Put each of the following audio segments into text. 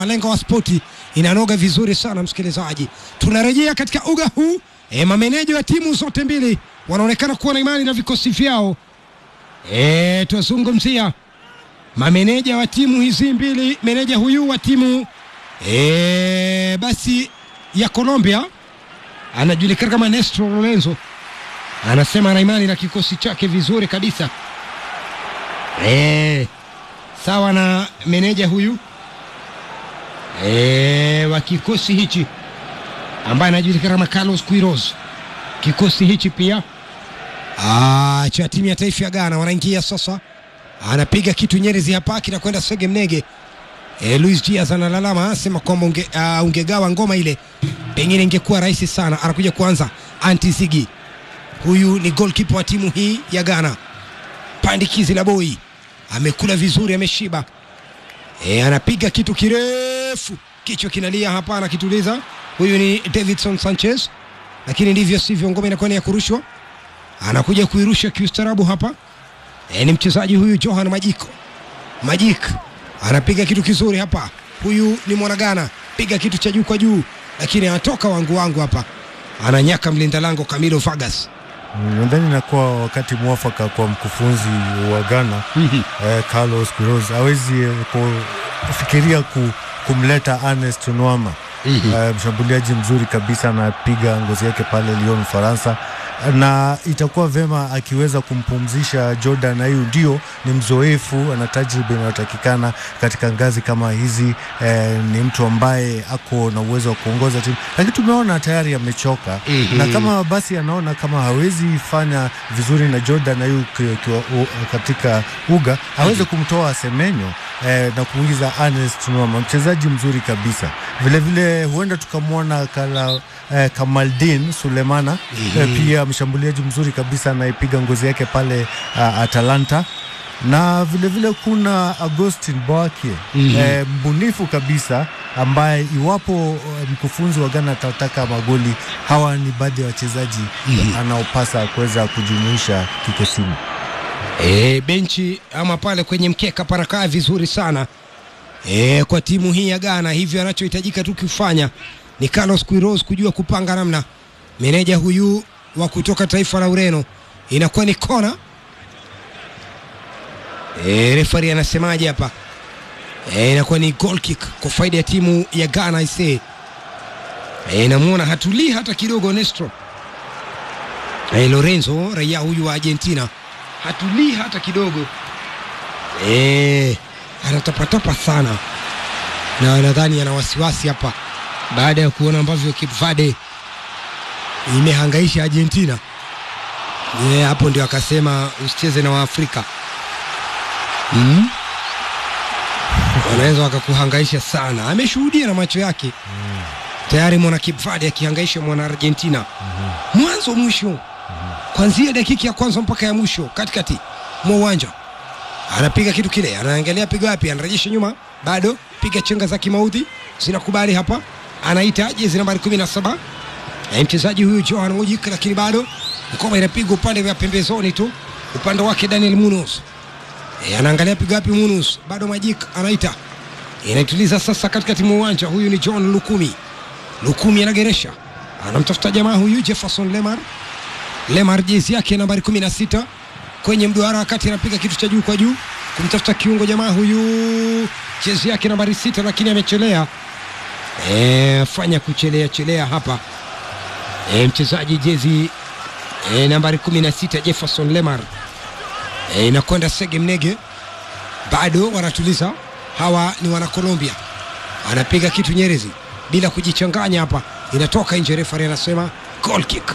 Malengo wa spoti inanoga vizuri sana msikilizaji. Tunarejea katika uga huu e, mameneja wa timu zote mbili wanaonekana kuwa na imani na vikosi vyao. E, tuwazungumzia mameneja wa timu hizi mbili. Meneja huyu wa timu e, basi ya Colombia anajulikana kama Néstor Lorenzo, anasema ana imani na kikosi chake vizuri kabisa e, sawa na meneja huyu e, wa kikosi hichi ambaye anajulikana kama Carlos Queiroz. Kikosi hichi pia ah, cha timu ya taifa ya Ghana wanaingia sasa, anapiga kitu Nyerezi hapa kinakwenda Sege Mnege. E, Luis Diaz analalama anasema kwamba unge, uh, ungegawa ngoma ile pengine ingekuwa rahisi sana. Anakuja kuanza Anti Zigi, huyu ni goalkeeper wa timu hii ya Ghana. Pandikizi la boi amekula vizuri, ameshiba e, anapiga kitu kirefu, kichwa kinalia hapa, anakituliza. Huyu ni Davidson Sanchez, lakini ndivyo sivyo, ngoma inakuwa ni ya kurushwa, anakuja kuirusha kiustarabu hapa. E, ni mchezaji huyu Johan Majiko Majik anapiga kitu kizuri hapa. Huyu ni mwanagana, piga kitu cha juu kwa juu, lakini anatoka wangu wangu hapa, ananyaka mlinda lango Camilo Vargas. Nadhani inakuwa wakati mwafaka kwa mkufunzi wa Ghana eh, Carlos Queiroz hawezi eh, kufikiria ku, kumleta Ernest Nuama eh, mshambuliaji mzuri kabisa, anapiga ngozi yake pale Lyon Ufaransa, na itakuwa vema akiweza kumpumzisha Jordan Ayew. Ndio ni mzoefu, ana tajriba inayotakikana katika ngazi kama hizi eh, ni mtu ambaye ako na uwezo wa kuongoza timu, lakini tumeona tayari amechoka Mhm. na kama basi anaona kama hawezi fanya vizuri na Jordan Ayew ki- ki- u- katika uga aweze kumtoa Semenyo eh, na kuingiza Ernest Nuama, mchezaji mzuri kabisa. Vilevile huenda tukamwona kala eh, Kamaldin Sulemana eh, pia mshambuliaji mzuri kabisa anayepiga ngozi yake pale uh, Atalanta na vilevile vile kuna Agustin Boakie Mhm. eh, mbunifu kabisa ambaye iwapo eh, mkufunzi wa Ghana atataka magoli, hawa ni baadhi ya wachezaji anaopasa kuweza kujumuisha kikosini. E, benchi ama pale kwenye mkeka panakaa vizuri sana e, kwa timu hii ya Ghana. Hivyo anachohitajika tu kufanya ni Carlos Queiroz kujua kupanga namna. Meneja huyu wa kutoka taifa la Ureno, inakuwa ni kona. E, refari anasemaje hapa? E, inakuwa ni goal kick kwa faida ya timu ya Ghana ise. E, namuona hatulii hata kidogo Nestro e, Lorenzo raia huyu wa Argentina hatulii hata kidogo e, anatapatapa sana na nadhani ana wasiwasi hapa baada ya kuona ambavyo Cape Verde imehangaisha Argentina. E, hapo ndio akasema usicheze na Waafrika mm? wanaweza wakakuhangaisha sana. Ameshuhudia na macho yake tayari mwana Cape Verde akihangaisha mwana Argentina mwanzo mwisho kwanzia dakika ya kwanza mpaka ya mwisho katikati mwa uwanja anapiga kitu kile, anaangalia pigo wapi, anarejesha nyuma, bado piga chenga za kimaudhi zinakubali hapa, anaita jezi nambari kumi na saba na mchezaji huyu Johan Wojik, lakini bado ngoma inapigwa upande wa pembezoni tu, upande wake Daniel Munoz e, anaangalia pigo wapi Munoz, bado Majik anaita, inaituliza sasa katikati mwa uwanja. Huyu ni John Lukumi, Lukumi anageresha, anamtafuta jamaa huyu Jefferson Lemar Lemar jezi yake nambari 16 kwenye mduara, wakati anapiga kitu cha juu kwa juu kumtafuta kiungo jamaa huyu jezi yake nambari sita, lakini amechelea. E, fanya kuchelea chelea hapa e, mchezaji jezi e, nambari 16 Jefferson Lemar e, inakwenda Sege Mnege, bado wanatuliza. Hawa ni wana Colombia, anapiga kitu Nyerezi bila kujichanganya hapa, inatoka nje. Refari anasema goal kick.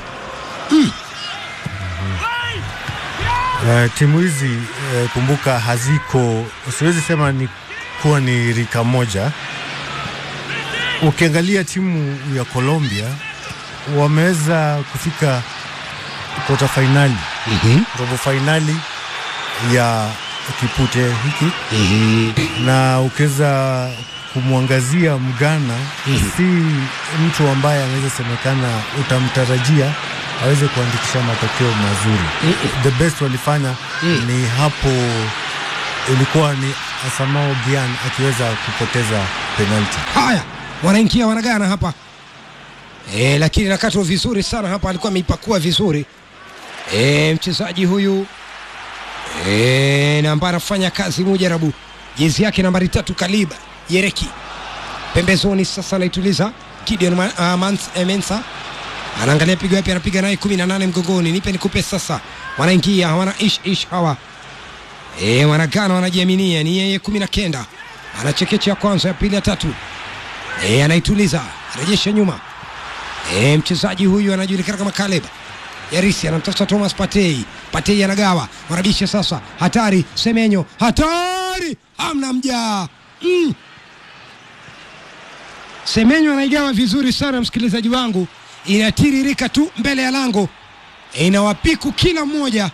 Eh, timu hizi eh, kumbuka haziko, siwezi sema ni kuwa ni rika moja. Ukiangalia timu ya Colombia wameweza kufika kota fainali, robo fainali ya kipute hiki na ukiweza kumwangazia Mgana si mtu ambaye anaweza semekana utamtarajia aweze kuandikisha matokeo mazuri. The best walifanya ni hapo ilikuwa ni Asamoah Gyan akiweza kupoteza penalti. Haya, wanaingia wanagana hapa e, lakini nakatwa vizuri sana hapa, alikuwa ameipakua vizuri e, mchezaji huyu e, na ambaye anafanya kazi mujarabu, jezi yake nambari tatu Kaliba Yereki pembezoni. Sasa anaituliza Gideon Ma, uh, Mans, eh, Mensa anaangalia pigo yapi, anapiga naye kumi na nane mgongoni, nipe nikupe. Sasa wanaingia hawana ish ish hawa e, wanagana wanajiaminia, ni yeye kumi na kenda anachekecha ya kwanza ya pili ya tatu e, anaituliza rejesha nyuma e, mchezaji huyu anajulikana kama Caleb Yarisi anamtafuta Thomas Partey. Partey anagawa, wanabisha sasa, hatari Semenyo, hatari amna mjaa mm. Semenyo anaigawa vizuri sana, msikilizaji wangu, inatiririka tu mbele ya lango, e, inawapiku kila mmoja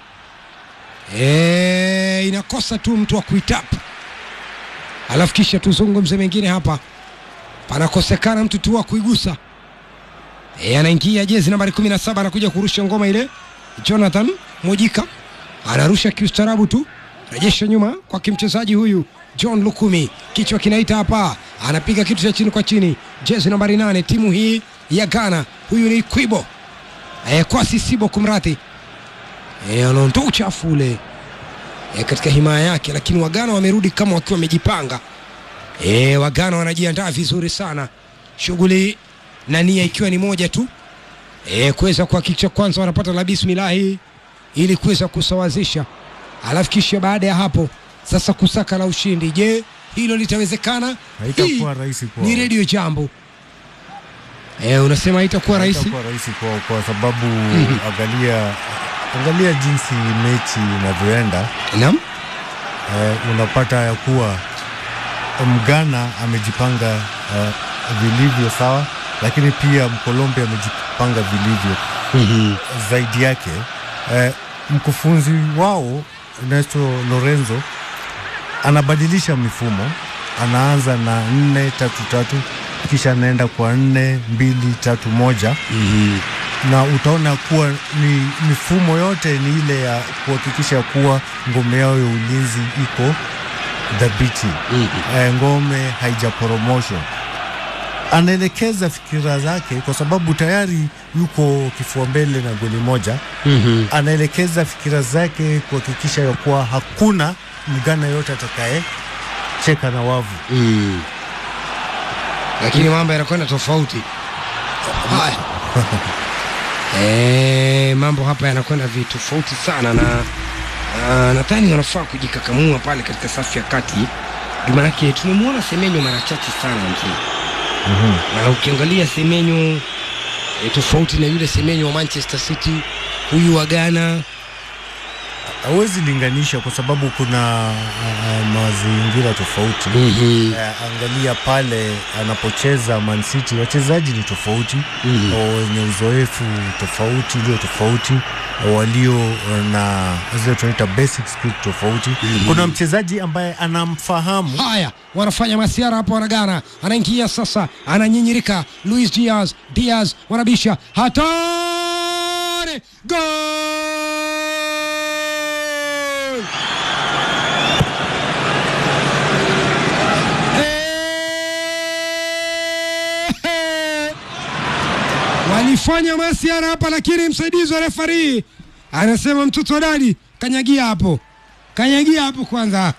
e, inakosa tu mtu wa kuitapa alafu kisha tuzungumze mengine hapa, panakosekana mtu tu wa kuigusa. E, anaingia jezi nambari 17 anakuja kurusha ngoma ile. Jonathan Mujika anarusha kiustarabu tu, rejesha nyuma kwa kimchezaji huyu John Lukumi, kichwa kinaita hapa, anapiga kitu cha chini kwa chini, jezi nambari nane timu hii ya Ghana. Huyu ni Kwibo e, Kwasi Sibo kumradhi, e, anaondoa uchafu ule e, katika himaya yake, lakini Wagana wamerudi kama wakiwa wamejipanga. E, Wagana wanajiandaa vizuri sana, shughuli na nia ikiwa ni moja tu e, kuweza kuhakikisha kwanza wanapata la bismillahi ili kuweza kusawazisha, alafu kisha baada ya hapo sasa kusaka la ushindi. Je, hilo litawezekana? Haitakuwa Hii rahisi kwao. ni redio jambo. E, unasema haitakuwa rahisi? Haitakuwa rahisi kwao kwa sababu angalia angalia jinsi mechi inavyoenda. Naam. eh, unapata ya kuwa Mgana amejipanga eh, vilivyo sawa, lakini pia Mkolombia amejipanga vilivyo zaidi yake. Eh, mkufunzi wao Ernesto Lorenzo anabadilisha mifumo, anaanza na nne tatu tatu kisha anaenda kwa nne mbili tatu moja na utaona kuwa ni mifumo yote ni ile ya kuhakikisha kuwa ngome yao ya ulinzi iko dhabiti, eh, ngome haijaporomoshwa. Anaelekeza fikira zake kwa sababu tayari yuko kifua mbele na goli moja. Anaelekeza fikira zake kuhakikisha ya kuwa hakuna mgana yote atakaye cheka na wavu. Mm. Lakini mambo yanakwenda tofauti. Haya. Eh, mambo hapa yanakwenda vitofauti sana na uh, nadhani wanafaa kujikakamua pale katika safu ya kati. Ndio maanake tumemwona Semenyo mara chache sana mzee. Na ukiangalia Semenyo eh, tofauti na yule Semenyo wa Manchester City, huyu wa Ghana Hawezi linganisha kwa sababu kuna uh, mazingira tofauti. mm Eh, angalia pale anapocheza Man City, wachezaji ni tofauti Mhm. wenye uzoefu tofauti, ulio tofauti, walio na zile tunaita basic skill tofauti. Kuna mchezaji ambaye anamfahamu Haya, wanafanya masiara hapo, wanagana, anaingia sasa, ananyinyirika. Luis Diaz, Diaz wanabisha, hatari, gol! Eh! Walifanya masiara hapa, lakini msaidizi wa refari anasema mtoto wa dadi, kanyagia hapo, kanyagia hapo kwanza.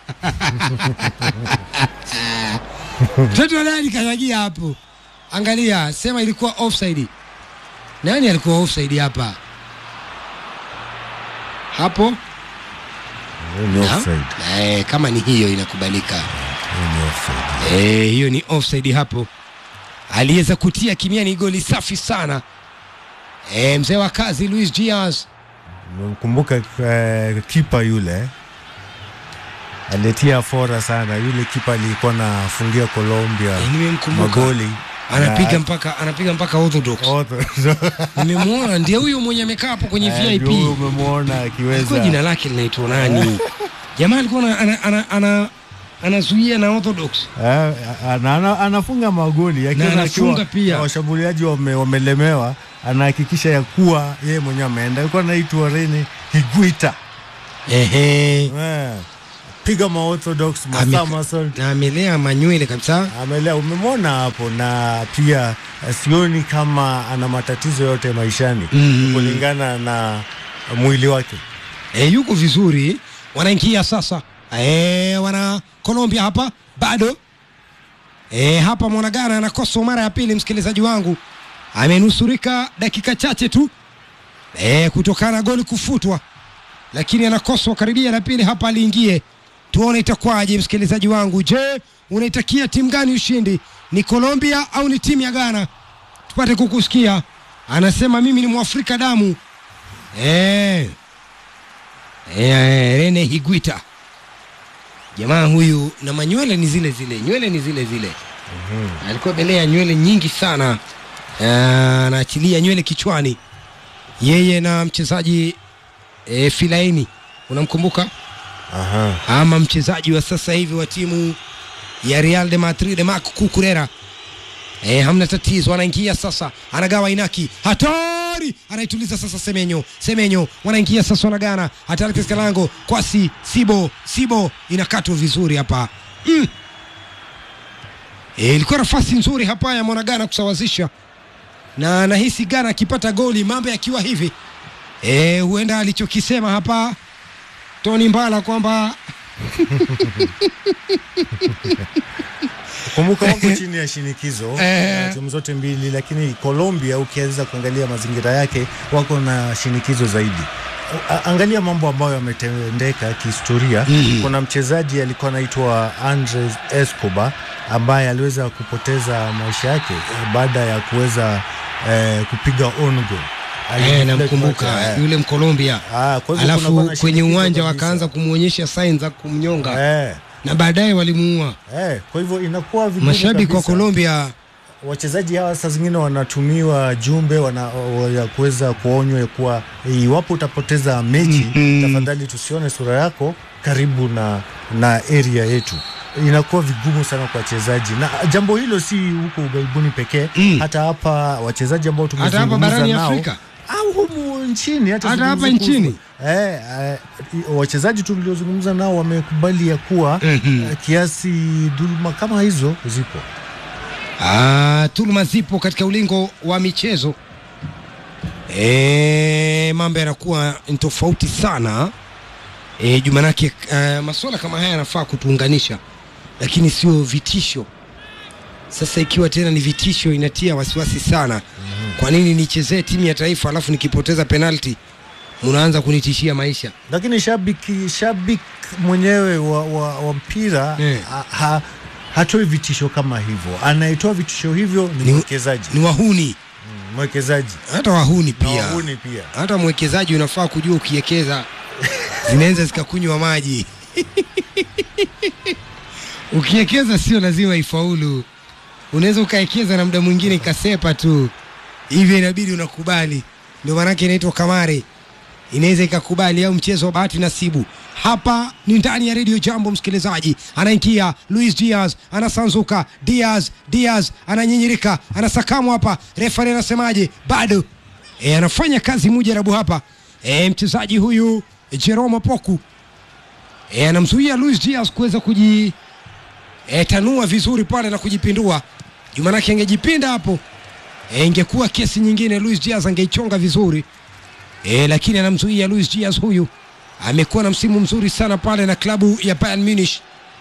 Mtoto wa dadi kanyagia hapo. Angalia, sema ilikuwa offside. Nani alikuwa offside hapa? Hapo ni Naam. offside. eh, kama ni hiyo inakubalika. Ni offside. Eh, hiyo ni offside hapo. Aliweza kutia kimiani goli safi sana. Eh, mzee wa kazi Luis Diaz. Kumbuka eh, kipa yule alitia fora sana. Yule kipa alikuwa anafungia Colombia Eh, nimemkumbuka. magoli Anapiga Na- mpaka anapiga mpaka orthodox. Otho- Nimemwona ndiye huyo mwenye amekaa hapo kwenye Eh, VIP. ndio huyo umemwona Alikuwa akiweza jina lake linaitwa nani? Jamaa alikuwa ana, ana, ana, ana, anazuia na orthodox. Eh, ana, ana, anafunga magoli akiona Na anafunga akiwa- pia. na washambuliaji wame, wamelemewa, anahakikisha ya kuwa yeye mwenyewe ameenda. Alikuwa anaitwa Rene Higuita Ehe. eh, piga maorthodox Ame- masomersault na amelea manywele kabisa amelea umemwona hapo na pia eh, sioni kama ana matatizo yote maishani Mm. kulingana na mwili wake e, yuko vizuri wanaingia sasa e, wana Colombia hapa bado e, hapa mwanagana anakosa mara ya pili msikilizaji wangu amenusurika dakika chache tu e, kutokana na goli kufutwa lakini anakoswa karibia la pili hapa aliingie tuone itakuwaje msikilizaji wangu je unaitakia timu gani ushindi ni Colombia au ni timu ya Ghana tupate kukusikia anasema mimi ni mwafrika damu eh Eh, Rene Higuita jamaa huyu na manywele ni zile zile, nywele ni zile zile. Alikuwa belea nywele nyingi sana, Eh, anaachilia nywele kichwani, yeye na mchezaji e, Filaini, unamkumbuka Aha. ama mchezaji wa sasa hivi wa timu ya Real de Madrid Marc Cucurella. E, hamna tatizo, anaingia sasa, anagawa Inaki, hatari, anaituliza sasa Semenyo, Semenyo wanaingia sasa, wanagana hatari katika lango, kwasi Sibo, Sibo inakatwa vizuri hapa mm. E, ilikuwa nafasi nzuri hapa ya mwanagana kusawazisha, na nahisi Ghana akipata goli mambo yakiwa hivi e, huenda alichokisema hapa Tony Mbala kwamba Kumbuka wako chini ya shinikizo Eh. uh, timu zote mbili, lakini Colombia ukiweza kuangalia mazingira yake wako na shinikizo zaidi. A- Angalia mambo ambayo yametendeka kihistoria. Mhm. Kuna mchezaji alikuwa anaitwa Andres Escobar ambaye aliweza kupoteza maisha yake eh, baada ya kuweza eh, kupiga on goal. Eh, Alideflect namkumbuka macho, eh. yule Mkolombia, Ah, kwa hivyo kunakuwa alafu na kwenye shinikizo uwanja kabisa. wakaanza kumwonyesha sign za kumnyonga eh, na baadaye walimuua. eh, kwa hivyo inakuwa vigumu Mashabiki wa kabisa. Colombia wachezaji hawa saa zingine wanatumiwa jumbe wana, wa- ya kuweza kuonywa ya kuwa iwapo utapoteza mechi Mhm. tafadhali tusione sura yako karibu na, na area yetu. Inakuwa vigumu sana kwa wachezaji, na jambo hilo si huko ughaibuni pekee Mm. hata hapa wachezaji ambao hata hapa tumezungumza barani nao Afrika au humu nchini hata, Hata hapa zungumza nchini? kuhusu- eh, eh, wachezaji tuliozungumza nao wamekubali ya kuwa Mhm. eh, kiasi dhuluma kama hizo zipo. Ah, tuluma zipo katika ulingo wa michezo. E, mambo yanakuwa ni tofauti sana e, jumanake uh, masuala kama haya yanafaa kutuunganisha, lakini sio vitisho. Sasa ikiwa tena ni vitisho, inatia wasiwasi sana. Kwa nini nichezee timu ya taifa alafu nikipoteza penalti mnaanza kunitishia maisha? lakini shabiki shabiki mwenyewe wa, wa, wa mpira Eh. ha, ha, hatoi vitisho kama hivyo. Anayetoa vitisho hivyo ni Ni- mwekezaji Ni wahuni, Mm, mwekezaji hata wahuni na pia wahuni pia. hata mwekezaji unafaa kujua ukiwekeza zinaweza zikakunywa maji ukiwekeza sio lazima ifaulu unaweza ukawekeza na muda mwingine ikasepa tu hivyo inabidi unakubali ndio maanake inaitwa kamari inaweza ikakubali au mchezo wa bahati nasibu hapa ni ndani ya redio jambo msikilizaji anaingia luis diaz anasanzuka diaz diaz ananyinyirika anasakamwa hapa refari anasemaje bado e, anafanya kazi mujarabu hapa e, mchezaji huyu jerome poku e, anamzuia luis diaz kuweza kuji e, tanua vizuri pale na kujipindua jumanake angejipinda hapo e, ingekuwa kesi nyingine luis diaz angeichonga vizuri e, lakini anamzuia Luis Diaz huyu amekuwa na msimu mzuri sana pale na klabu ya Bayern Munich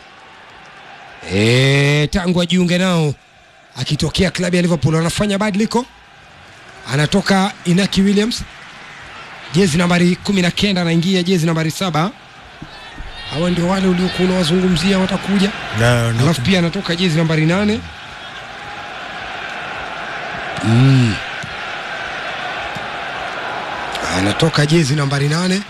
e, tangu ajiunge nao akitokea klabu ya Liverpool. Anafanya badiliko, anatoka Inaki Williams jezi nambari kumi na kenda anaingia jezi nambari saba. Hawa ndio wale uliokuwa unawazungumzia watakuja, Na, na, alafu pia anatoka jezi nambari nane mm. anatoka jezi nambari nane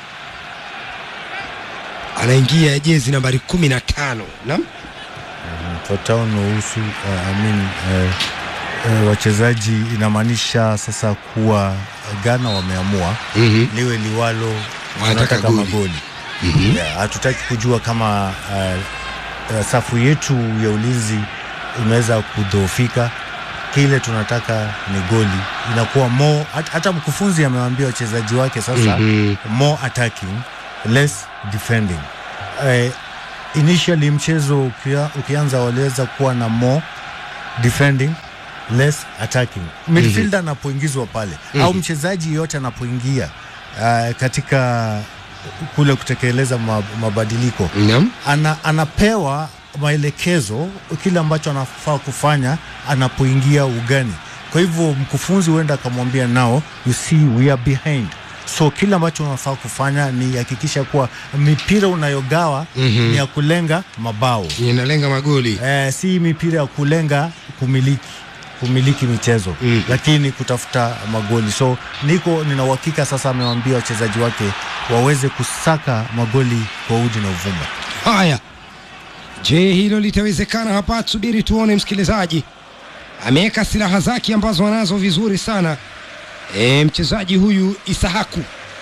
anaingia jezi nambari kumi na tano naam Fatao nuhusu uh, I mean, uh, uh, wachezaji inamaanisha sasa kuwa Ghana wameamua Mhm. liwe liwalo, Wanataka wanataka goli. magoli. Mhm. Yeah, hatutaki kujua kama uh, uh, safu yetu ya ulinzi imeweza kudhoofika. Kile tunataka ni goli, inakuwa more. hat- Hata mkufunzi amewaambia wachezaji wake sasa Mhm. more attacking less defending. Eh, initially mchezo ukia, ukianza waliweza kuwa na more defending less attacking midfielder anapoingizwa pale au mchezaji yeyote anapoingia uh, katika kule kutekeleza ma- mabadiliko Naam. ana, anapewa maelekezo kile ambacho anafaa kufanya anapoingia ugani. Kwa hivyo mkufunzi huenda akamwambia nao, you see we are behind, so kile ambacho unafaa kufanya ni hakikisha kuwa mipira unayogawa Mhm. ni ya kulenga mabao Inalenga magoli. eh, si mipira ya kulenga kumiliki kumiliki michezo Mhm. lakini kutafuta magoli. So niko nina uhakika sasa, amewaambia wachezaji wake waweze kusaka magoli kwa udi na uvumba. Haya, je, hilo litawezekana hapa? Tusubiri tuone. Msikilizaji ameweka silaha zake ambazo anazo vizuri sana e, mchezaji huyu Isahaku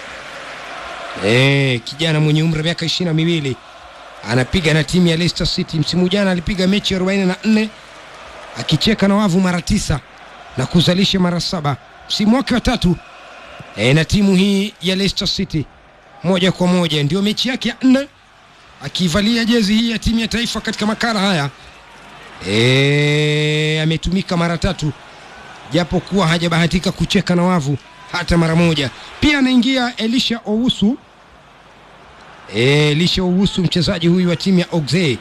e, kijana mwenye umri wa miaka ishirini na miwili anapiga na timu ya Leicester City. Msimu jana alipiga mechi 44 akicheka na wavu mara tisa na kuzalisha mara saba. Msimu wake wa tatu e, na timu hii ya Leicester City moja kwa moja ndio mechi yake ya nne akivalia jezi hii ya timu ya taifa katika makala haya e, ametumika mara tatu japo kuwa hajabahatika kucheka na wavu hata mara moja. Pia anaingia Elisha Owusu e, Elisha Owusu mchezaji huyu wa timu ya Auxerre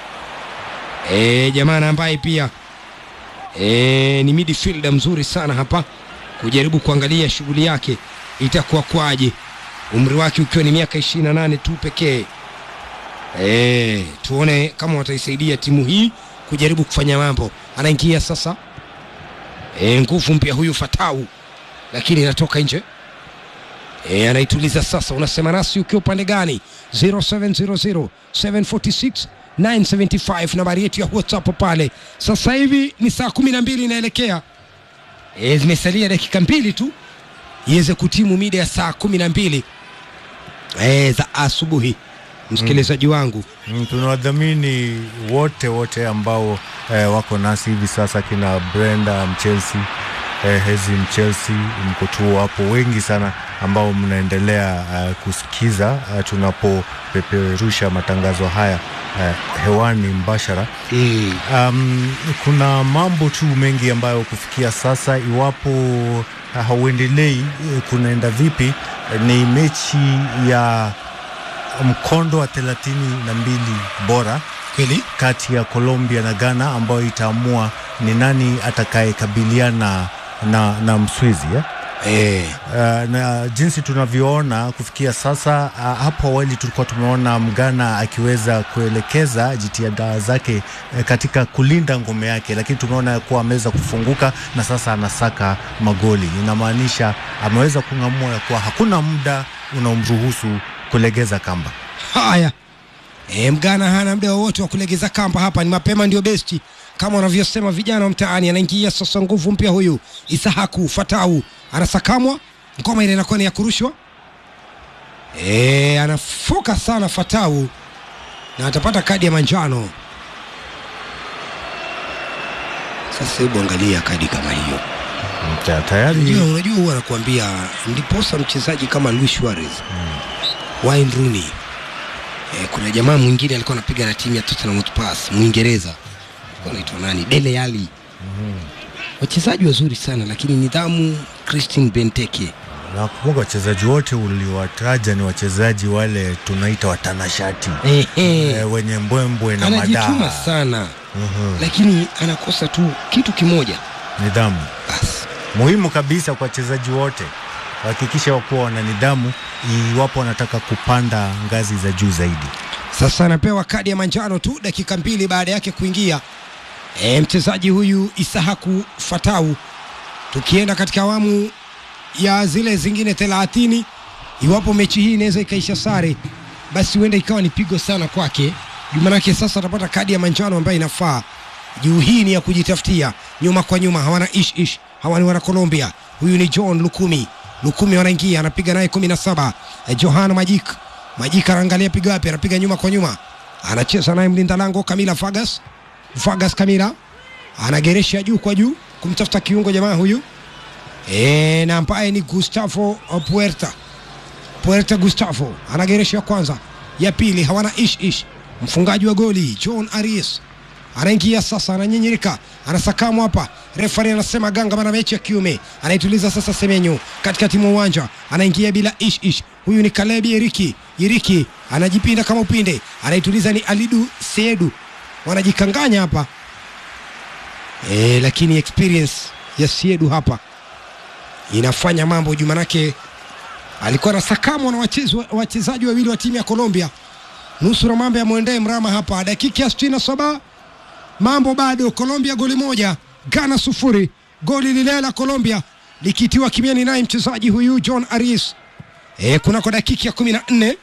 e, jamana ambaye pia e, ni midfielder mzuri sana hapa, kujaribu kuangalia shughuli yake itakuwa kwaje, umri wake ukiwa ni miaka 28 tu pekee. E, tuone kama wataisaidia timu hii kujaribu kufanya mambo. Anaingia sasa e, nguvu mpya huyu Fatau, lakini inatoka nje e, anaituliza sasa. Unasema nasi ukiwa upande gani? 0700 746 975 nambari yetu ya WhatsApp pale. Sasa hivi ni saa kumi na mbili inaelekea e, zimesalia dakika mbili tu iweze kutimu mida ya saa kumi na mbili e, za asubuhi msikilizaji wangu Mm, tunawadhamini wote wote ambao eh, wako nasi hivi sasa, kina Brenda Mchelsea, eh, Hezi Mchelsea, mko tu hapo wengi sana ambao mnaendelea eh, kusikiza eh, tunapopeperusha matangazo haya eh, hewani mbashara. mm. Um, kuna mambo tu mengi ambayo kufikia sasa, iwapo uh, hauendelei eh, kunaenda vipi, eh, ni mechi ya mkondo wa thelathini na mbili bora kweli kati ya Colombia na Ghana ambayo itaamua ni nani atakayekabiliana na, na Mswizi eh? e, Uh, na jinsi tunavyoona kufikia sasa uh, hapo awali tulikuwa tumeona Mgana akiweza kuelekeza jitihada zake eh, katika kulinda ngome yake, lakini tumeona kuwa ameweza kufunguka na sasa anasaka magoli. Inamaanisha ameweza kung'amua ya kuwa hakuna muda unaomruhusu kulegeza kamba. haya e, mgana hana muda wowote wa kulegeza kamba hapa ni mapema ndio besti kama wanavyosema vijana wa mtaani anaingia sasa nguvu mpya huyu isahaku fatau anasakamwa ngoma ile inakuwa ni ya kurushwa e, anafoka sana fatau na atapata kadi ya manjano sasa hebu angalia kadi kama hiyo Ta- Tayari Unajua, unajua huwa anakuambia ndiposa mchezaji kama Luis Suarez Wayne Rooney eh, kuna jamaa mwingine alikuwa anapiga na timu ya Tottenham Hotspur Mwingereza alikuwa anaitwa nani Dele Alli wachezaji wazuri sana lakini nidhamu Christian Benteke nakumbuka wachezaji wote uliowataja ni wachezaji wale tunaita watanashati Ehe. eh, wenye mbwembwe na anajituma madaha sana Mhm. lakini anakosa tu kitu kimoja nidhamu basi muhimu kabisa kwa wachezaji wote wahakikisha wakuwa wana nidhamu iwapo wanataka kupanda ngazi za juu zaidi. Sasa anapewa kadi ya manjano tu dakika mbili baada yake kuingia e, mchezaji huyu Isahaku Fatau. Tukienda katika awamu ya zile zingine thelathini, iwapo mechi hii inaweza ikaisha sare, basi huenda ikawa ni pigo sana kwake. Jumanake sasa atapata kadi ya manjano ambayo inafaa juu. Hii ni ya kujitafutia, nyuma kwa nyuma, hawana ish ish, hawa ni wana Colombia. Huyu ni John Lukumi, Lukumi wanaingia, anapiga naye kumi na saba eh, Johan Majik Majik anaangalia piga wapi, anapiga nyuma kwa nyuma, anacheza naye mlinda lango Kamila Vargas. Vargas Kamila anageresha juu kwa juu kumtafuta kiungo jamaa huyu e, na ambaye ni Gustavo Puerta. Puerta Gustavo anageresha ya kwanza, ya pili hawana ish ish, mfungaji wa goli John Aris anaingia sasa, ananyenyereka, anasakamwa hapa. Refari anasema ganga mana mechi ya kiume, anaituliza sasa. Semenyo katikati mwa uwanja anaingia bila ish ish. Huyu ni Kalebi Iriki. Iriki anajipinda kama upinde, anaituliza ni Alidu Seedu, wanajikanganya hapa e, lakini experience ya Siedu hapa inafanya mambo juu, manake alikuwa anasakamwa na wachezi- wachezaji wawili wa timu ya Colombia. Nusura mambo yamwendee mrama hapa, dakika ya 67 mambo bado, Colombia goli moja, Ghana sufuri. Goli lile la Colombia likitiwa kimiani naye mchezaji huyu John Arias e, kunako dakika ya kumi na nne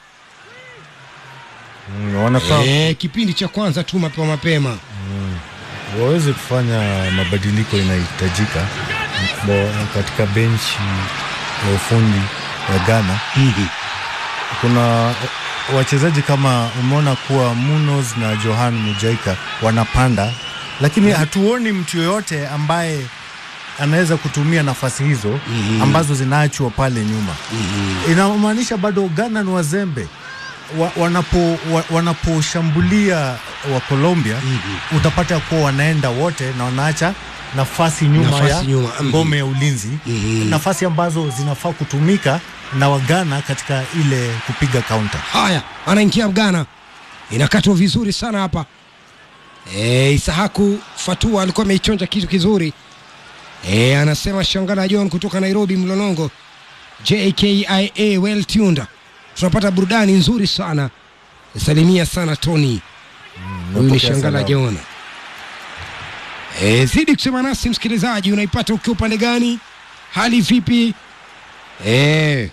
Mm, wanafaa e, kipindi cha kwanza tu mapema mapema waweze kufanya mabadiliko inahitajika Bo- katika benchi ya ufundi ya Ghana. Kuna wachezaji kama umeona kuwa Munoz na Johan Mujaika wanapanda, lakini hatuoni mtu yoyote ambaye anaweza kutumia nafasi hizo ambazo zinaachwa pale nyuma. Inamaanisha bado Ghana ni wazembe wa, wanapo, wa, wanaposhambulia wa Colombia utapata kuwa wanaenda wote na wanaacha nafasi nyuma Nafasi ya nyuma, mhm. ngome ya ulinzi Mhm. nafasi ambazo zinafaa kutumika na Wagana katika ile kupiga kaunta. Haya, anaingia Ghana, inakatwa vizuri sana hapa. E, Isahaku Fatua alikuwa ameichonja kitu kizuri. E, anasema Shangala John kutoka Nairobi Mlolongo, JKIA well tuned, tunapata burudani nzuri sana. Salimia sana Tony. Huyu ni napokea Shangala salamu. John. E, zidi kusema nasi msikilizaji, unaipata ukiwa upande gani? Hali vipi? E,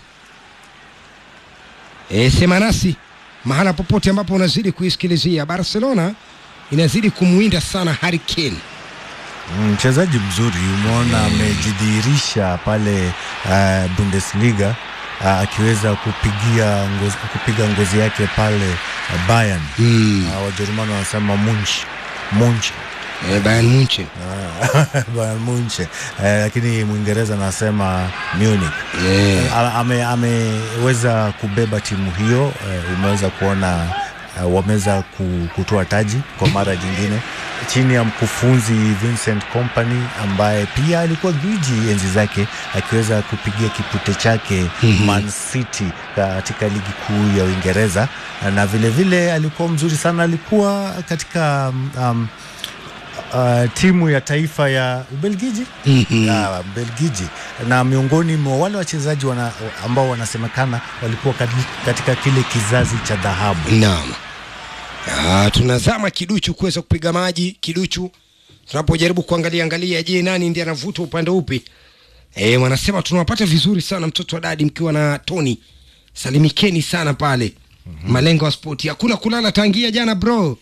e, sema nasi mahala popote ambapo unazidi kuisikilizia. Barcelona inazidi kumwinda sana Harry Kane. Mm, Mchezaji mzuri umeona amejidhihirisha pale uh, Bundesliga uh, akiweza kupigia ngozi, kupiga ngozi yake pale uh, Bayern Mm. uh, Wajerumani wanasema Munch Munch E, Bayern Munchen. Ah, Bayern Munch eh, lakini Mwingereza anasema Munich E, A- ame, ameweza kubeba timu hiyo eh, umeweza kuona eh, wameweza ku- kutoa taji kwa mara nyingine chini ya mkufunzi Vincent Company ambaye pia alikuwa gwiji enzi zake akiweza kupigia kipute chake Man City katika ligi kuu ya Uingereza na vilevile vile alikuwa mzuri sana, alikuwa katika um, uh, timu ya taifa ya Ubelgiji Mhm. ya Ubelgiji na miongoni mwa wale wachezaji wana, ambao wanasemekana walikuwa kati- katika kile kizazi cha dhahabu. Naam. Ah, tunazama kiduchu kuweza kupiga maji kiduchu, tunapojaribu kuangalia angalia, je, nani ndiye anavuta upande upi? Eh, wanasema tunawapata vizuri sana mtoto wa dadi mkiwa na Tony. Salimikeni sana pale. Malengo ya spoti. Hakuna kulala tangia jana bro.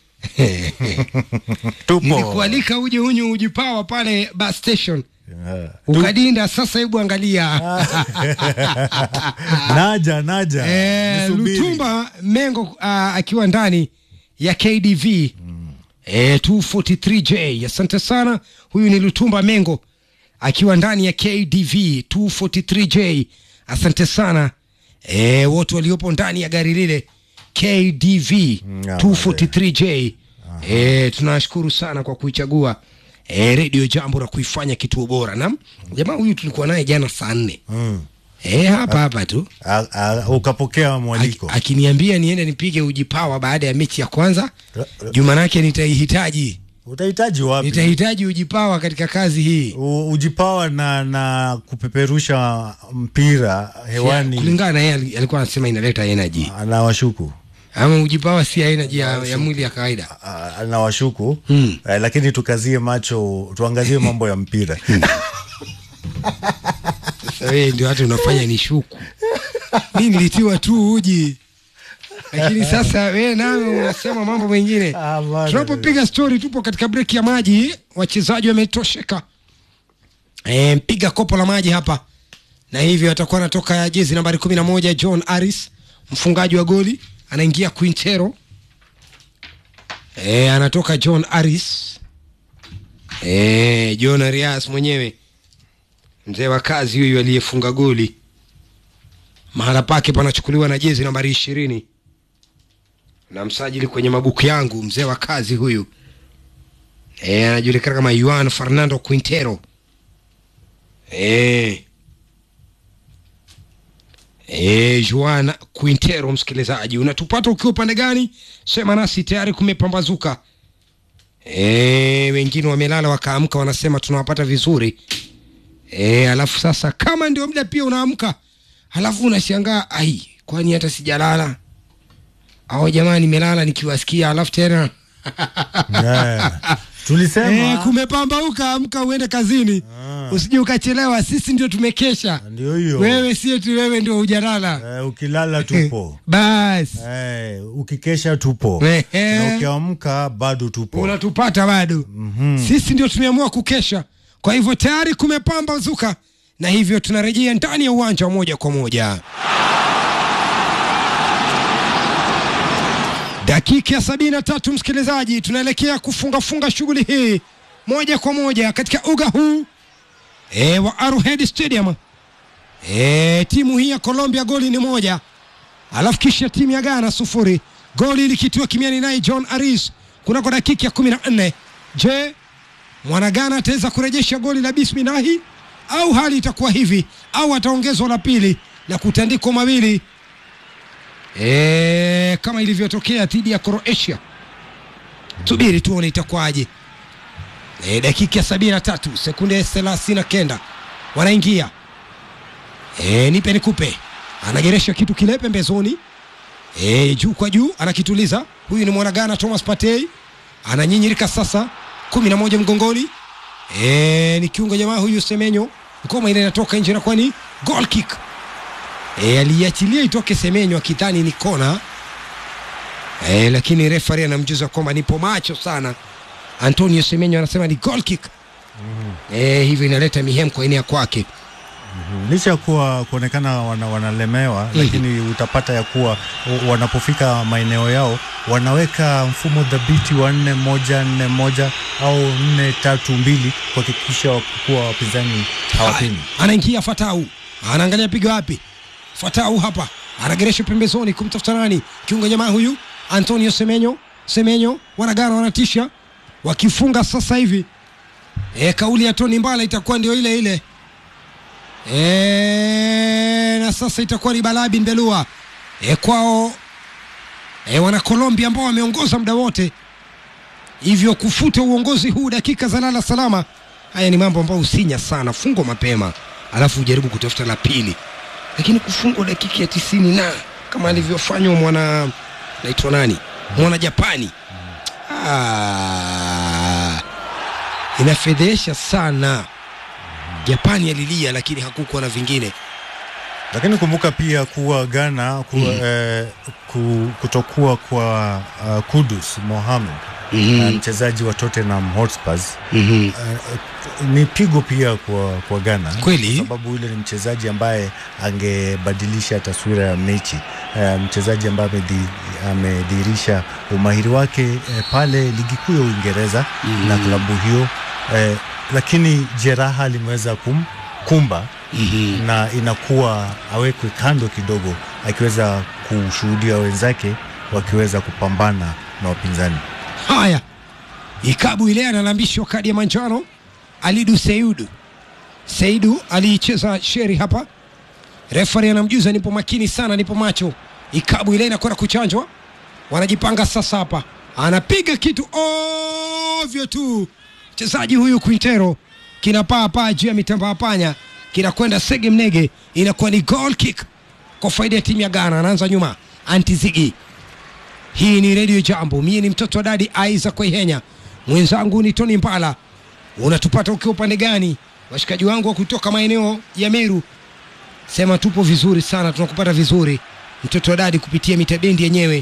Nilikualika uje unyu ujipawa pale bus station. Yeah. Ukadinda sasa, hebu angalia. naja naja, Eh, nisubiri. Lutumba Mengo uh, akiwa ndani ya KDV eh, 243J. Asante sana. Huyu ni Lutumba Mengo akiwa ndani ya KDV 243J. Asante sana eh, wote waliopo ndani ya gari lile KDV ya, 243J. Eh, tunashukuru sana kwa kuichagua eh, redio Jambo na kuifanya kituo bora. Naam, jamaa huyu tulikuwa naye jana saa nne Mm. eh, hapa hapa tu A- a- ukapokea mwaliko Aki- akiniambia niende nipige ujipawa baada ya mechi ya kwanza juma nake nitaihitaji utahitaji wapi? nitahitaji ujipawa katika kazi hii U- ujipawa na, na kupeperusha mpira hewani kulingana na yeye ali- alikuwa anasema inaleta energy anawashuku ama ujipawa si energy ya, ya mwili ya kawaida anawashuku Hmm. eh, lakini tukazie macho tuangazie mambo ya mpira sasa wewe ndio hata unafanya ni shuku mi nilitiwa tu uji lakini sasa wewe nawe unasema mambo mengine Ah, bana. tunapopiga stori tupo katika breki ya maji wachezaji wametosheka e, mpiga kopo la maji hapa na hivyo atakuwa anatoka jezi nambari kumi na moja john aris mfungaji wa goli anaingia quintero e, anatoka john aris e, john arias mwenyewe mzee wa kazi huyu aliyefunga goli mahala pake panachukuliwa na jezi nambari ishirini na msajili kwenye mabuku yangu, mzee wa kazi huyu e, anajulikana kama Juan Fernando Quintero e, e, Juan Quintero. Msikilizaji, unatupata ukiwa upande gani? Sema nasi, tayari kumepambazuka. E, wengine wamelala wakaamka, wanasema tunawapata vizuri e, alafu sasa kama ndio muda pia unaamka, alafu unashangaa ai, kwani hata sijalala au jamani, nimelala nikiwasikia, alafu tena Yeah. Tulisema e, kumepambauka, amka uende kazini, Ah. usije ukachelewa. Sisi ndio tumekesha, ndio hiyo wewe sie tu, wewe ndio hujalala eh, ukilala tupo basi eh, ukikesha tupo Ehe. na ukiamka bado tupo unatupata bado. Sisi ndio tumeamua kukesha, kwa hivyo tayari kumepambazuka, na hivyo tunarejea ndani ya uwanja wa moja kwa moja. Dakika ya sabini na tatu msikilizaji, tunaelekea kufungafunga shughuli hii moja kwa moja katika uga huu e, wa Arrowhead Stadium. E, timu hii ya Colombia goli ni moja, alafu kisha timu ya Ghana sufuri, goli likitiwa kimiani naye John Aris kunako dakika ya kumi na nne. Je, mwana Ghana ataweza kurejesha goli la bismilahi au hali itakuwa hivi au ataongezwa la pili na kutandikwa mawili e, kama ilivyotokea dhidi ya Croatia. Subiri tuone itakuwaje. E, dakika ya sabini na tatu sekunde thelathini na kenda wanaingia e, nipe nikupe, anageresha kitu kile pembezoni e, juu kwa juu anakituliza. Huyu ni mwana Ghana Thomas Partey ananyinyirika sasa, kumi na moja mgongoni e, ni kiungo jamaa huyu Semenyo, ngoma ile inatoka nje na kwani goal kick e, aliachilia itoke Semenyo akidhani ni kona e, lakini refari anamjuza kwamba nipo macho sana. Antonio Semenyo anasema ni goal kick e, hivyo inaleta mihemko enea kwake licha ya kuwa kuonekana wana, wanalemewa lakini utapata ya kuwa w- wanapofika maeneo yao wanaweka mfumo dhabiti wa nne moja nne moja au nne tatu mbili kuhakikisha kuwa wapinzani hawapini. anaingia Fatau, anaangalia piga wapi. Fatau hapa anageresha pembezoni kumtafuta nani, kiungo jamaa huyu Antonio Semenyo. Semenyo wanagana wanatisha, wakifunga sasa hivi e, kauli ya Tony Mbala itakuwa ndio ile ile e, na sasa itakuwa ni Balaa bin Belua e, kwao e, wana Colombia ambao wameongoza muda wote, hivyo kufuta uongozi huu dakika za lala salama. Haya ni mambo ambayo usinya sana, fungwa mapema alafu ujaribu kutafuta la pili, lakini kufungwa dakika ya tisini na kama alivyofanywa mwana naitwa nani, mwana Japani ah, inafedhesha sana. Japani alilia, lakini hakukuwa na vingine. Lakini kumbuka pia kuwa Ghana kuwa, eh, ku, kutokuwa kwa uh, Kudus Mohamed Mhm. eh, mchezaji wa Tottenham Hotspurs Mhm. eh, ni pigo pia kwa, kwa Ghana Kweli. kwa sababu yule ni mchezaji ambaye angebadilisha taswira ya mechi eh, mchezaji ambaye amedhi- amedhihirisha umahiri wake eh, pale ligi kuu ya Uingereza na klabu hiyo eh, lakini jeraha limeweza kum, kumba Mhm. na inakuwa awekwe kando kidogo akiweza kushuhudia wenzake wakiweza kupambana na wapinzani. Haya, ikabu ile analambishwa kadi ya manjano Alidu Seidu. Seidu aliicheza sheri hapa, refari anamjuza nipo makini sana, nipo macho. Ikabu ile inakwenda kuchanjwa, wanajipanga sasa hapa, anapiga kitu ovyo tu, mchezaji huyu Quintero kinapaa paa juu ya mitambaa panya, kinakwenda sege mnege, inakuwa ni goal kick kwa faida ya timu ya Ghana. Anaanza nyuma Antizigi hii ni redio Jambo, mie ni mtoto wa dadi Isaac Kwaihenya, mwenzangu ni Tony Mbala. Unatupata ukiwa upande gani? Washikaji wangu wa kutoka maeneo ya Meru, sema tupo vizuri sana, tunakupata vizuri mtoto wa dadi kupitia mita bendi yenyewe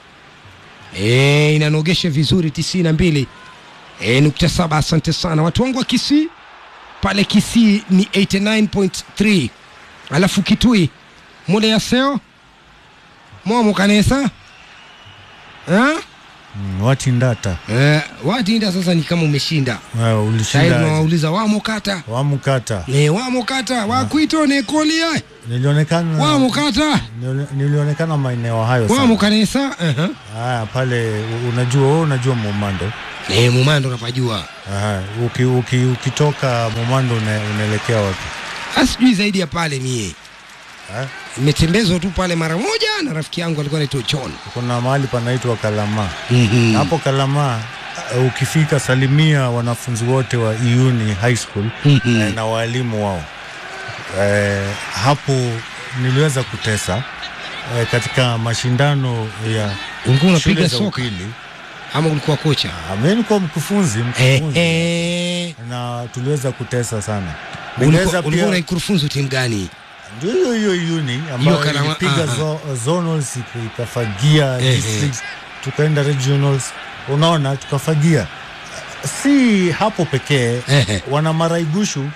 e, inanogesha vizuri tisini na mbili e, nukta saba. Asante sana watu wangu wa Kisii pale Kisii ni 89.3 alafu Kitui mule ya seo momo kanesa ha? Mm, watindata eh, watinda sasa ni kama umeshinda Eh, sahii ulishinda tunawauliza wamo kata wamkata eh, wamo kata wakwito nekolia nilionekana wamo kata nili- nilionekana maeneo hayo sana. wamo kanisa uh-huh. Haya, pale u- unajua wewe unajua Momando eh, mumando napajua Aha, uki, uki, ukitoka Momando una- unaelekea wapi asijui zaidi ya pale mie Eh? imetembezwa tu pale mara moja na rafiki yangu alikuwa naitwa John kuna mahali panaitwa Kalama mm-hmm. hapo Kalama uh, ukifika salimia wanafunzi wote wa Iuni High School Mhm. eh, na walimu wao eh, hapo niliweza kutesa eh, katika mashindano ya ulikuwa shule unapiga za soka upili ama ulikuwa kocha Ah, mimi nilikuwa mkufunzi eh, mkufunzi eh. na tuliweza kutesa sana ulikuwa Niliweza ulikuwa pia unaikurufunzu timu gani ndio hiyo hiyo Iuni ambayo Kalama- ilipiga aha. zo, zonals ika- ikafagia Ehe. districts tukaenda regionals unaona tukafagia si hapo pekee Ehe. wana maraigushu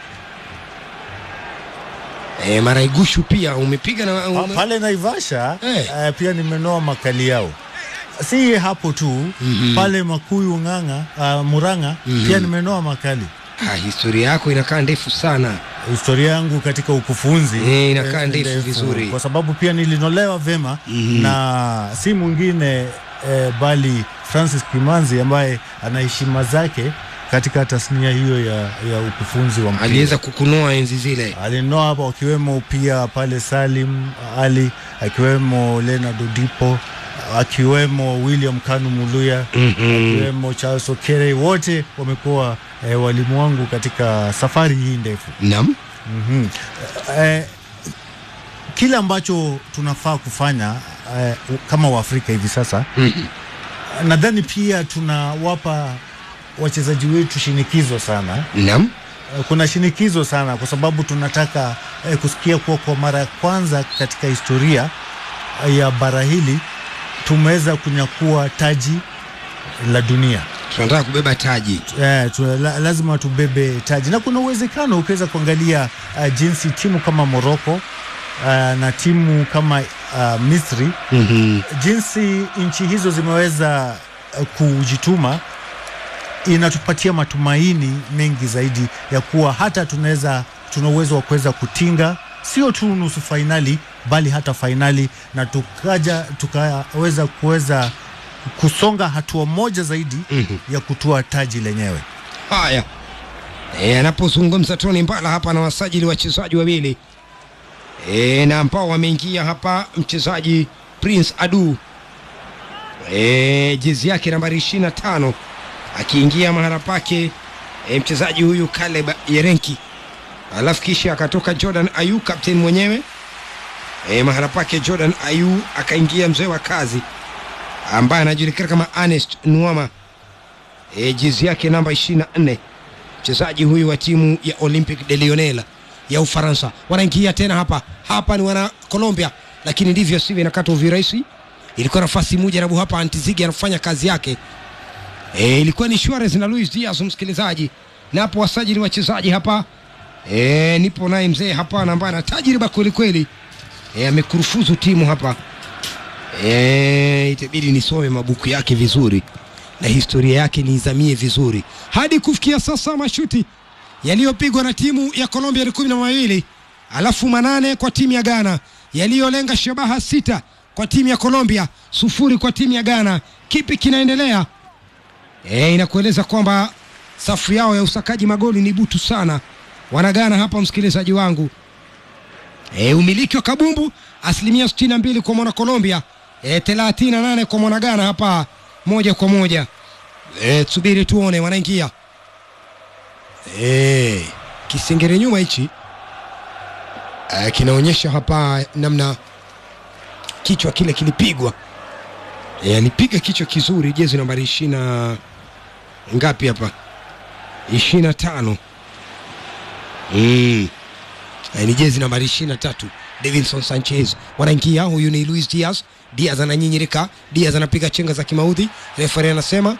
eh, maraigushu pia umepiga na pa, ume... pale Naivasha Eh. eh, pia nimenoa makali yao si hapo tu Mhm. pale Makuyu Ng'ang'a uh, Murang'a Mhm. pia nimenoa makali ah, historia yako inakaa ndefu sana historia yangu katika ukufunzi Eh, inakaa eh, ndefu vizuri. kwa sababu pia nilinolewa vema Mhm. na si mwingine eh, bali Francis Kimanzi ambaye ana heshima zake katika tasnia hiyo ya, ya ukufunzi wa mpira. aliweza kukunoa enzi zile alinoa hapo akiwemo pia pale Salim Ali akiwemo Leonard Odipo akiwemo William Kanu Muluya mm-hmm. akiwemo Charles Okere wote wamekuwa eh, walimu wangu katika safari hii ndefu. nam mm eh, kile ambacho tunafaa kufanya eh, kama Waafrika hivi sasa mm-hmm. nadhani pia tunawapa wachezaji wetu shinikizo sana. nam Eh, Kuna shinikizo sana kwa sababu tunataka eh, kusikia kuwa kwa mara ya kwanza katika historia eh, ya bara hili tumeweza kunyakua taji la dunia. tunataka kubeba taji Eh, tu, la, lazima tubebe taji na kuna uwezekano ukiweza kuangalia uh, jinsi timu kama Morocco uh, na timu kama uh, Misri mm-hmm. jinsi nchi hizo zimeweza uh, kujituma inatupatia matumaini mengi zaidi ya kuwa hata tunaweza tuna uwezo wa kuweza kutinga sio tu nusu fainali bali hata fainali na tukaja tukaweza kuweza kusonga hatua moja zaidi Mhm. ya kutoa taji lenyewe. haya e, anapozungumza Tony Mbala hapa na wasajili wachezaji wawili e, na ambao wameingia hapa mchezaji Prince Adu e, jezi yake nambari ishirini na tano akiingia mahala pake e, mchezaji huyu Caleb Yerenki, alafu kisha akatoka Jordan Ayu captain mwenyewe e, mahala pake Jordan Ayu akaingia mzee wa kazi ambaye anajulikana kama Ernest Nuama e, jezi yake namba 24 mchezaji huyu wa timu ya Olympic de Lyonnais ya Ufaransa. Wanaingia tena hapa hapa, ni wana Colombia, lakini ndivyo sivyo, inakata uvirahisi. Ilikuwa nafasi moja na hapa Antizigi anafanya kazi yake. E, ilikuwa ni Suarez na Luis Diaz, msikilizaji, na hapo wasajili wachezaji hapa e, nipo naye mzee hapa na ambaye ana tajriba kweli kweli, e, amekurufuzu timu hapa e, itabidi nisome mabuku yake vizuri na historia yake niizamie vizuri. Hadi kufikia sasa mashuti yaliyopigwa na timu ya Colombia ni kumi na mawili alafu manane kwa timu ya Ghana, yaliyolenga shabaha sita kwa timu ya Colombia, sufuri kwa timu ya Ghana. Kipi kinaendelea? E, inakueleza kwamba safu yao ya usakaji magoli ni butu sana wanagana hapa, msikilizaji wangu. E, umiliki wa kabumbu asilimia 62 kwa mwana Colombia, e, 38 kwa mwana Ghana hapa moja kwa moja. E, subiri tuone wanaingia. E, kisengere nyuma hichi e, kinaonyesha hapa namna kichwa kile kilipigwa. E, alipiga kichwa kizuri, jezi nambari ishirini na ngapi hapa, ishirini na tano mm. E, ni jezi nambari ishirini na tatu Davinson Sanchez wanaingia. Huyu ni Luis Diaz. Diaz ananyinyirika, Diaz anapiga chenga za kimaudhi. Refari anasema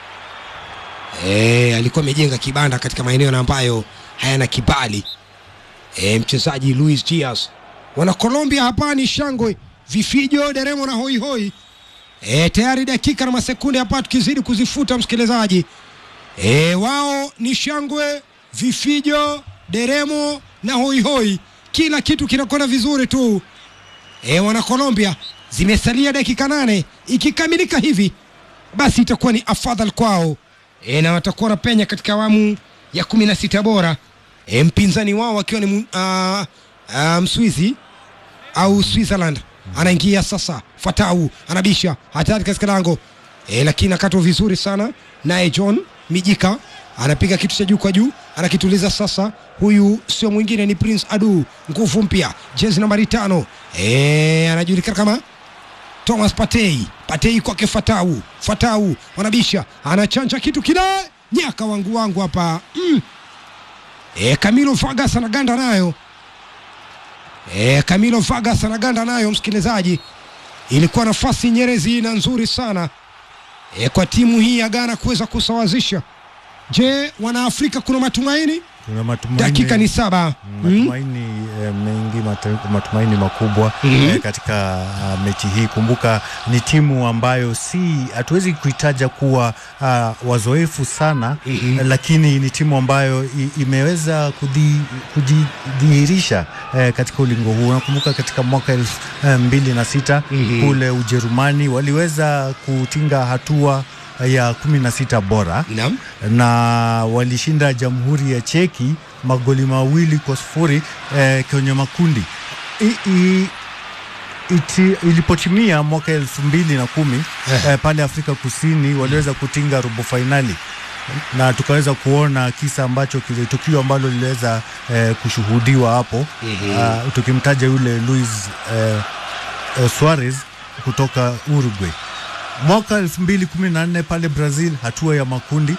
e, alikuwa amejenga kibanda katika maeneo na ambayo hayana kibali. E, mchezaji Luis Diaz wana Colombia hapa ni shangwe, vifijo, deremo na hoihoi. E, tayari dakika na masekunde hapa tukizidi kuzifuta msikilizaji. E, wao ni shangwe, vifijo, deremo na hoihoi, kila kitu kinakwenda vizuri tu. E, wana Colombia, zimesalia dakika nane. Ikikamilika hivi basi itakuwa ni afadhali kwao e, na watakuwa wanapenya katika awamu ya kumi na sita bora e, mpinzani wao akiwa ni mu- ah, ah, Mswizi au Switzerland anaingia sasa. Fatau anabisha hatari katika lango e, lakini akatwa vizuri sana naye John Mijika anapiga kitu cha juu kwa juu, anakituliza sasa. Huyu sio mwingine ni Prince Adu, nguvu mpya, jezi nambari tano e, anajulikana kama Thomas Patei. Patei kwake Fatau. Fatau wanabisha, anachanja kitu kile, nyaka wangu wangu hapa mm. E, Camilo Vargas anaganda nayo e, Camilo Vargas anaganda nayo, msikilizaji, ilikuwa nafasi nyerezi na nzuri sana e, kwa timu hii ya Ghana kuweza kusawazisha. Je, wanaafrika kuna matumaini? Kuna matumaini, Dakika ni saba. Mm. matumaini eh, mengi matu- matumaini makubwa Mhm. eh, katika ah, mechi hii. Kumbuka ni timu ambayo si hatuwezi kuitaja kuwa ah, wazoefu sana Mhm. eh, lakini ni timu ambayo i, imeweza kudhi- kujidhihirisha eh, katika ulingo huu. Nakumbuka katika mwaka elfu eh, mbili na sita Mhm. kule Ujerumani waliweza kutinga hatua ya kumi na sita bora Naam. na walishinda Jamhuri ya Cheki magoli mawili kwa sufuri eh, kwenye makundi I, i, iti, ilipotimia mwaka elfu mbili na kumi eh, pale Afrika Kusini waliweza kutinga robo fainali na tukaweza kuona kisa ambacho kile tukio ambalo liliweza eh, kushuhudiwa hapo Mhm. Ah, tukimtaja yule Luis eh, eh, Suarez kutoka Uruguay. Mwaka 2014 pale Brazil hatua ya makundi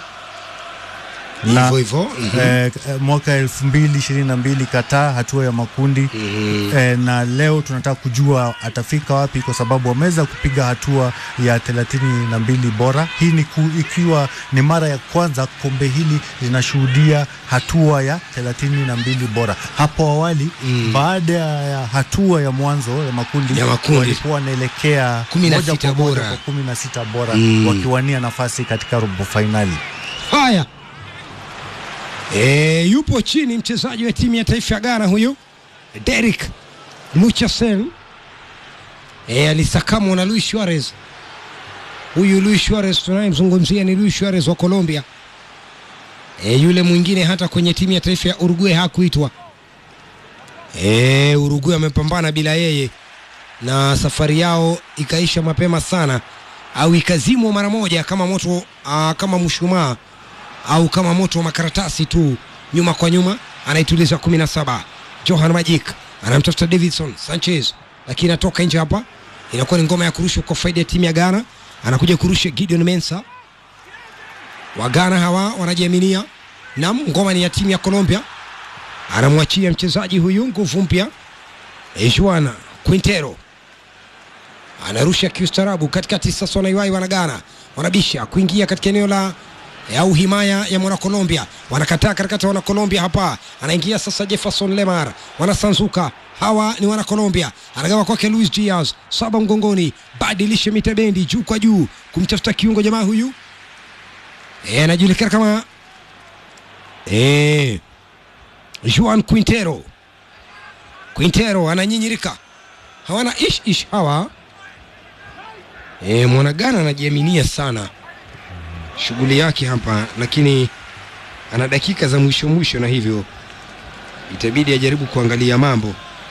na Hivyo hivyo. Mhm. eh, eh, mwaka 2022 Qatar hatua ya makundi Mhm. eh, na leo tunataka kujua atafika wapi, kwa sababu wameweza kupiga hatua ya 32 bora. Hii ni ku, ikiwa ni mara ya kwanza kombe hili linashuhudia hatua ya 32 bora. Hapo awali Mm. baada ya hatua ya mwanzo ya makundi, Ya makundi. walikuwa wanaelekea 16 moja kwa moja bora. kwa 16 bora Mm. wakiwania nafasi katika robo fainali. Haya, e, yupo chini mchezaji wa timu ya taifa ya Ghana huyu Derek Luchasen e, alisakamwa na Luis Suarez. Huyu Luis Suarez tunayemzungumzia ni Luis Suarez wa Colombia. E, yule mwingine hata kwenye timu ya taifa ya Uruguay hakuitwa. E, Uruguay amepambana bila yeye na safari yao ikaisha mapema sana au ikazimwa mara moja kama moto aa, kama mshumaa au kama moto wa makaratasi tu, nyuma kwa nyuma, anaituliza kumi na saba. Johan Magic anamtafuta Davidson Sanchez, lakini anatoka nje hapa. Inakuwa ni ngoma ya kurushwa kwa faida ya timu ya Ghana. Anakuja kurusha Gideon Mensa. Wa Ghana hawa wanajiaminia, na ngoma ni ya timu ya Colombia. Anamwachia mchezaji huyu nguvu mpya Juan Quintero anarusha kiustarabu katikati. Sasa wanaiwai wana Ghana wanabisha kuingia katika eneo la au himaya ya mwana Colombia, wanakataa katikati wana Colombia hapa, anaingia sasa Jefferson Lemar, wanasanzuka hawa ni wana Colombia, anagawa kwake Luis Diaz, saba mgongoni, badilishe mitabendi juu kwa juu kumtafuta kiungo jamaa huyu Eh, anajulikana kama eh, Juan Quintero. Quintero ananyinyirika, hawana ish ish hawa E, mwanagana anajiaminia sana shughuli yake hapa, lakini ana dakika za mwisho mwisho, na hivyo itabidi ajaribu kuangalia mambo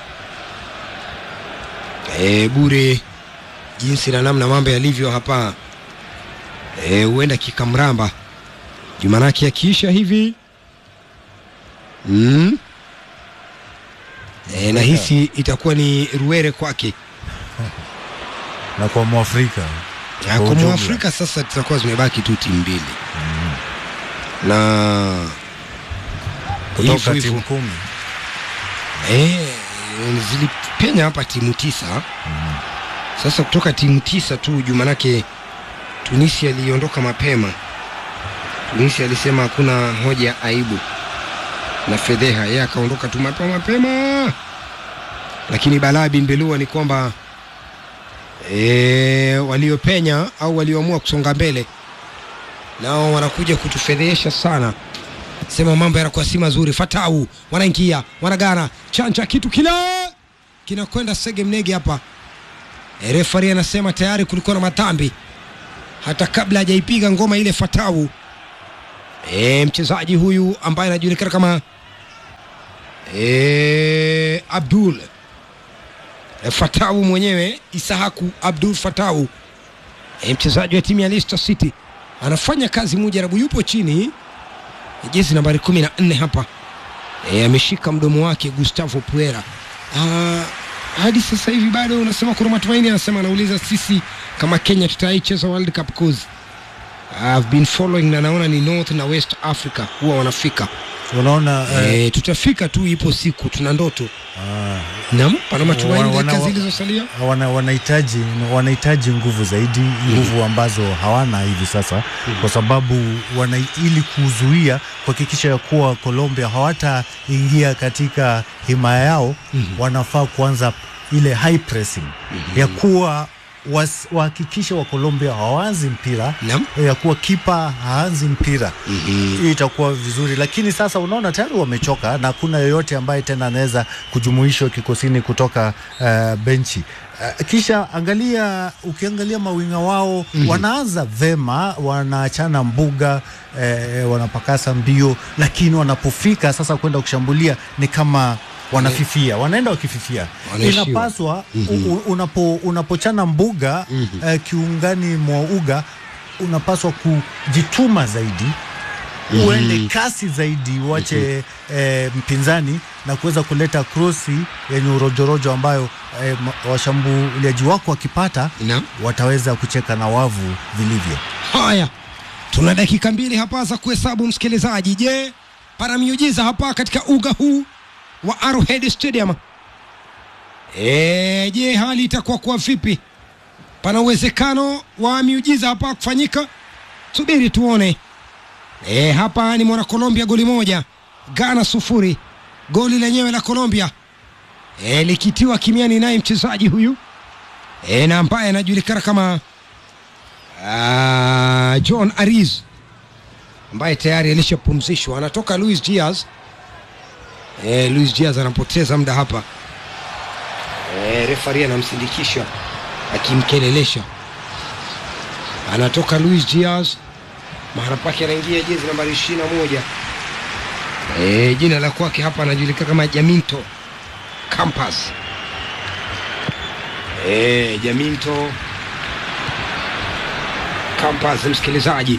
e, bure jinsi na namna mambo yalivyo hapa e, huenda kikamramba Jumanake akiisha hivi mm. E, nahisi itakuwa ni ruere kwake na kwa Mwafrika Ya, Kwa kwa ujumla. Mwafrika sasa tutakuwa zimebaki tu timu mbili na kutoka hivyo hivyo. timu kumi Eh, zilipenya hapa timu tisa sasa kutoka timu tisa tu juu manake Tunisia aliondoka mapema Tunisia alisema hakuna hoja ya aibu na fedheha yeye akaondoka tu mapema mapema lakini balaa bin belua ni kwamba e, waliopenya au walioamua kusonga mbele nao wanakuja kutufedhesha sana sema mambo yanakuwa si mazuri fatau wanaingia wanagana chanja kitu kila kinakwenda sege mnege hapa e, refari anasema tayari kulikuwa na matambi hata kabla hajaipiga ngoma ile fatau e, mchezaji huyu ambaye anajulikana kama e, abdul e, fatau mwenyewe isahaku abdul fatau e, mchezaji wa timu ya Leicester City anafanya kazi mujarabu yupo chini jezi nambari kumi na nne hapa e, ameshika mdomo wake Gustavo Puera. Ah, hadi sasa hivi bado unasema kuna matumaini, anasema anauliza sisi kama Kenya tutaicheza World Cup cause I've been following na naona ni North na West Africa huwa wanafika unaona eh, e, tutafika tu, ipo siku, tuna ndoto ah, nam, pana matumaini Wana- dakika wana- zilizosalia. wana, wanahitaji wanahitaji nguvu zaidi nguvu ambazo hawana hivi sasa kwa sababu wana, ili kuzuia kuhakikisha ya kuwa Colombia hawataingia katika himaya yao wanafaa kuanza ile high pressing ya kuwa was- wahakikishe wa Colombia hawaanzi mpira Naam. ya kuwa kipa haanzi mpira hii itakuwa vizuri, lakini sasa unaona tayari wamechoka na hakuna yoyote ambaye tena anaweza kujumuishwa kikosini kutoka uh, benchi uh, kisha angalia, ukiangalia mawinga wao wanaanza vema, wanaachana mbuga eh, wanapakasa mbio, lakini wanapofika sasa kwenda kushambulia ni kama wanafifia, wanaenda wakififia. Wanaishiwa. Inapaswa u- u- unapo, unapochana mbuga eh, kiungani mwa uga unapaswa kujituma zaidi uende kasi zaidi uache eh, mpinzani na kuweza kuleta krosi yenye urojorojo ambayo eh, ma- washambuliaji wako wakipata Naam. wataweza kucheka na wavu vilivyo. Haya, tuna dakika mbili hapa za kuhesabu msikilizaji. Je, pana miujiza hapa katika uga huu wa Arrowhead Stadium? E, je, hali itakuwa kwa vipi? Pana uwezekano wa miujiza hapa kufanyika? Subiri tuone. E, hapa ni mwana Colombia goli moja, Ghana sufuri. Goli lenyewe la Colombia e, likitiwa kimiani naye mchezaji huyu e, na ambaye anajulikana kama Ah, John Ariz ambaye tayari alishapumzishwa, anatoka Luis Diaz. Eh, Luis Diaz anapoteza muda hapa. Eh, refari anamsindikisha akimkelelesha, anatoka Luis Diaz, mahala pake anaingia jezi nambari ishirini na moja. Eh, jina la kwake hapa anajulikana kama Jaminto Campas. Eh, Jaminto Campas msikilizaji,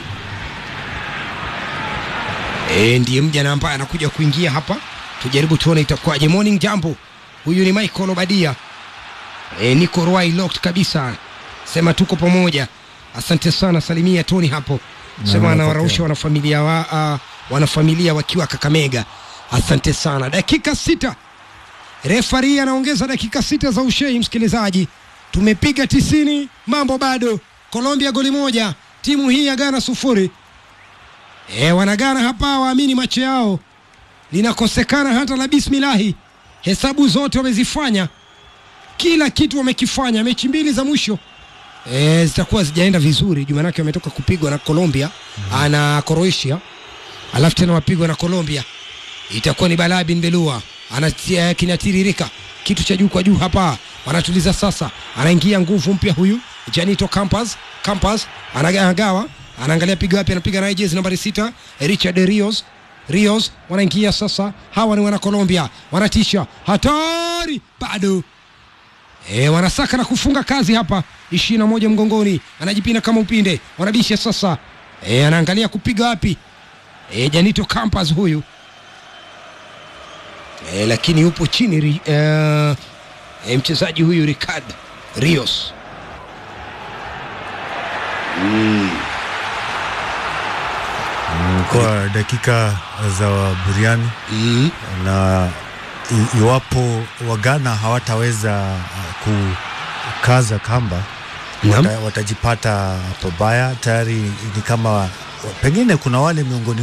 e, ndiye mjana ambaye anakuja kuingia hapa. Tujaribu tuone itakuwaje. Morning jambo, huyu ni Michael Obadia. E, niko Ruai locked kabisa, sema tuko pamoja. Asante sana, salimia Tony hapo, sema napokea. anawarausha wanafamilia wa, uh, wanafamilia wakiwa Kakamega. Asante sana. Dakika sita refari anaongeza dakika sita za ushei. Msikilizaji, tumepiga tisini, mambo bado. Colombia goli moja, timu hii ya Ghana sufuri. E, wanagana hapa waamini macho yao, linakosekana hata la bismilahi. Hesabu zote wamezifanya, kila kitu wamekifanya. Mechi mbili za mwisho e, zitakuwa zijaenda vizuri juu manake wametoka kupigwa na Colombia mm. na Croatia, alafu tena wapigwa na Colombia itakuwa ni balaa bin belua anatia kinatiririka kitu cha juu kwa juu hapa wanatuliza sasa anaingia nguvu mpya huyu janito campas campas anagawa anaangalia piga wapi anapiga naye jezi nambari sita richard rios rios wanaingia sasa hawa ni wana colombia wanatisha hatari bado E, wanasaka na kufunga kazi hapa ishirini na moja mgongoni anajipina kama upinde wanabisha sasa e, anaangalia kupiga wapi e, janito campas huyu e, lakini yupo chini ri, e, e, mchezaji huyu Ricard Rios Kwa dakika za buriani mm. na i- iwapo Wagana hawataweza uh, kukaza kamba Naam. wata, watajipata pabaya. Tayari ni kama pengine kuna wale miongoni